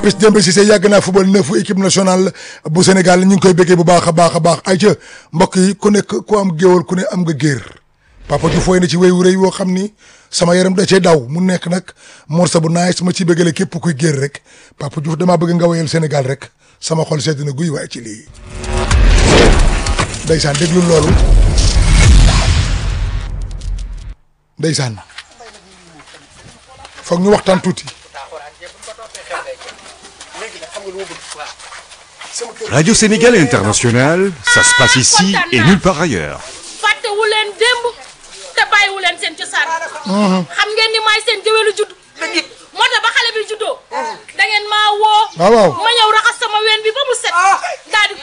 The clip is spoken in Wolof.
Papis Demba Cissé yàgg naa football neuf équipe nationale bu Sénégal ñu ngi koy béggee bu baax a baax a baax ay ca mbokk yi ku nekk ku am géwal ku ne am nga géer Papa Diouf woy na ci wéy wu rëy woo xam ni sama yaram da cee daw mu nekk nag morceau bu naay su ma ci bëggale képp kuy géer rek Papa Diouf damaa bëgg nga woyal Sénégal rek sama xol sedd na guy waaye ci lii ndeysaan déglu loolu ndeysaan foog ñu waxtaan tuuti Radio Sénégal International, ça se passe ici et nulle part ailleurs. fàttewu leen démb te bàyyiwu leen seen cosaan xam ngeen ni maay seen géwélu judd moo tax ba xale bi juddoo da ngeen maa woo waaw waaw ma ñëw raxas sama ween bi ba mu set daal di